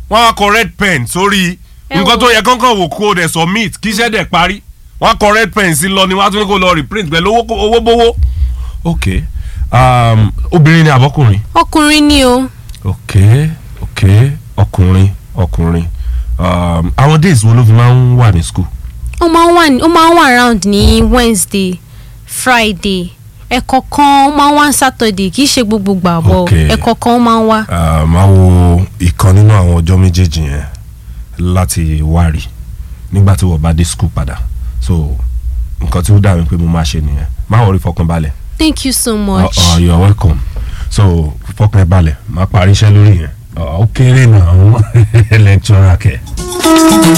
wọ́n á kọ red pen sórí Ẹ nǹkan wo. tó yẹ kankan wò kó o dẹ̀ submit kí iṣẹ́ dẹ̀ parí wọ́n á kọ red pen sí lọ ni wọ́n á tún ní kó lọ reprint pẹ̀lú owó owó bówó. ok um, obìnrin ni àbọ̀kùnrin. ọkùnrin ni o ok ok ọkùnrin ọkùnrin um, àwọn days wo ló fi máa ń wà ní school. ó máa ń wà ní ó máa ń wà around ní wednesday friday ẹ̀kọ̀ọ̀kan ó máa ń wá ní saturday kì í ṣe gbogbo gbà bọ̀ Okay. ẹ̀kọ̀ọ̀kan ó máa ń wá. Uh, máa wo ìkan nínú àwọn ọjọ́ méjèèjì yẹn láti wárí nígbà tí wọ́n bá dé school padà so nǹkan tí ó dà mí pé mo máa ṣe nìyẹn máa wọrí fọkànbalẹ̀ thank you so uh, much. uh, you are welcome so fọkànbalẹ̀ máa parí iṣẹ́ lórí yẹn Uh, ó kéré náà lecturer kẹ.